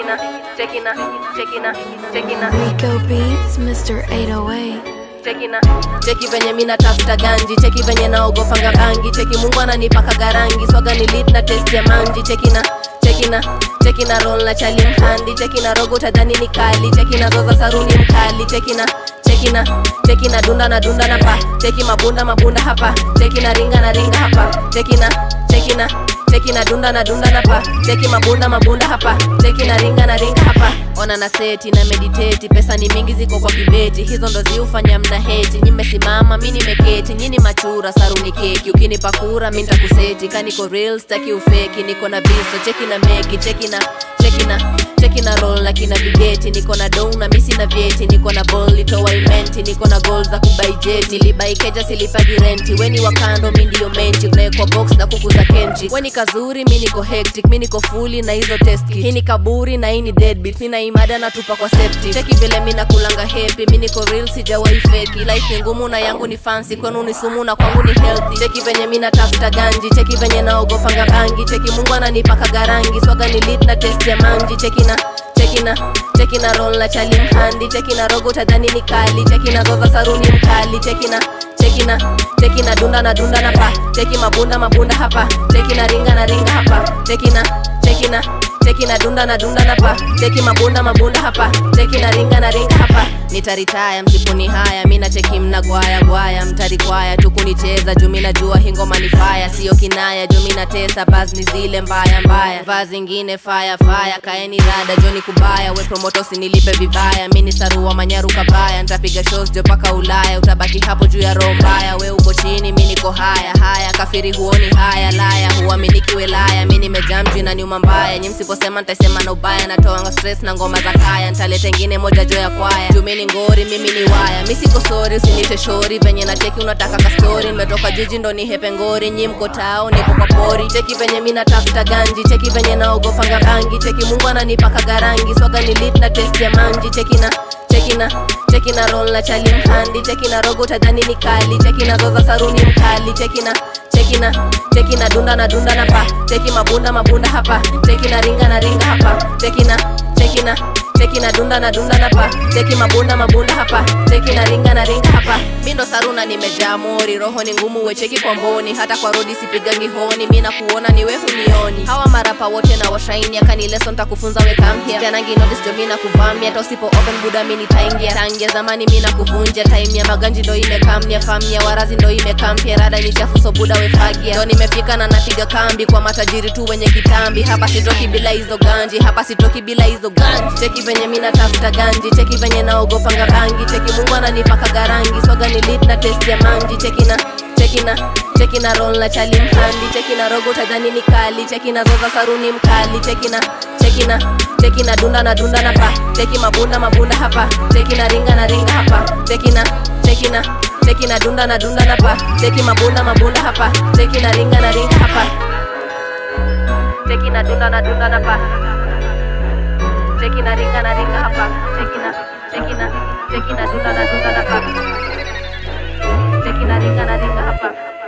chekina chekina chekina chekina Rico Beats, Mr. 808. chekina cheki venye mina tafuta ganji cheki venye naogopanga bangi cheki mungu ananipaka garangi swaga ni lit na test ya manji chekina chekina chekina roll na chali mhandi chekina rogo tadhani ni kali chekina zoza saruni mkali chekina chekina chekina dunda na dunda na pa cheki mabunda mabunda hapa chekina ringa na ringa hapa chekina chekina chekina dunda na dunda na pa cheki mabunda mabunda hapa cheki na ringa na ringa hapa ona na seti na mediteti pesa ni mingi ziko kwa kibeti hizo ndo ziufanya mna heti nimesimama mi nimeketi nyini machura saruni keki ukinipa kura mi ntakuseti kaniko real staki ufeki niko na biso cheki na meki cheki na cheki na cheki na roll na kina vigeti niko na dou na misi na vyeti niko na bol litoa imenti niko na gol za kubai jeti libaikeja silipagi renti weni wa kando mi ndiyo menti unaekwa box na kuku za kenji weni kazuri mi niko hectic mi niko fuli na hizo test kit. hii ni kaburi na hii ni deadbeat mi na imada natupa kwa septic cheki vile mi nakulanga happy mi niko real sijawahi feki life ni ngumu na yangu ni fancy kwenu ni sumu na kwangu ni healthy cheki venye mi natafuta ganji cheki venye naogopanga bangi cheki mungu ananipaka garangi swaga ni lit na test ya manji cheki na chekina chekina roll na chali mhandi chekina rogo tadhani ni kali chekina zoza saruni mkali chekina chekina chekina dunda na dunda na pa cheki mabunda mabunda hapa chekina ringa na ringa hapa chekina chekina chekina dunda na dunda na pa cheki mabunda mabunda hapa chekina ringa na ringa hapa nitaritaya msipuni haya mina cheki mna gwaya gwaya mtarikwaya tukunicheza juu mina jua hingoma ni faya siyo kinaya juu mina tesa bas ni zile mbaya mbaya vaa zingine faya faya kaeni rada joni kubaya we promotosi nilipe vibaya mini sarua manyaru kabaya ntapiga shows jo paka ulaya utabaki hapo juu ya roho mbaya we uko chini mi niko haya haya kafiri huoni haya laya huaminiki welaya mi nimejaa mji na nyuma mbaya nyi msiposema ntasema na ubaya natoanga stress na ngoma za kaya ntaleta ingine moja jo ya kwaya juu mi ni ngori mimi ni waya mi siko sori usinite shori venye na cheki unataka kastori nimetoka jiji ndo ni hepe ngori nyi mko tao niko kwa pori cheki venye mi natafuta ganji cheki venye naogopanga bangi cheki mungu ananipaka garangi swaga ni lit na test ya manji cheki na chekina chekina roll na chali mhandi chekina rogo tadhani ni kali chekina zoza saruni mkali chekina chekina chekina dunda na dunda na pa cheki mabunda mabunda hapa chekina ringa na ringa hapa chekina chekina chekina dunda na dunda na pa cheki mabunda mabunda hapa chekina ringa na ringa hapa mindo saruna nimejaa mori roho ni ngumu wecheki kwa mboni hata kwa rodi sipigangi honi mi na kuona ni wehu nioni hawa marapa wote na washaini akanileso ntakufunza wekamhia janangi nodis jo mi na kuvamia hata usipo open buda mi nitaingia tangia zamani mi na kuvunja time ya maganji ndo imekamnia famia warazi ndo imekampia rada ni chafu so buda wefagia ndo nimefika na napiga kambi kwa matajiri tu wenye kitambi hapa sitoki bila hizo ganji hapa sitoki bila hizo ganji cheki venye mi natafuta ganji cheki venye naogopanga bangi cheki mungu ananipaka garangi swaga ni lit na test ya manji cheki na chekina chekina roll na chali mhandi chekina rogo tadhani ni kali chekina zoza saruni mkali chekina chekina chekina dunda na dunda na pa cheki mabunda mabunda hapa chekina ringa na ringa hapa chekina chekina chekina dunda na dunda na pa cheki mabunda mabunda hapa chekina ringa na ringa hapa chekina dunda na dunda na pa chekina ringa na ringa hapa chekina chekina chekina dunda na dunda na pa chekina ringa na ringa hapa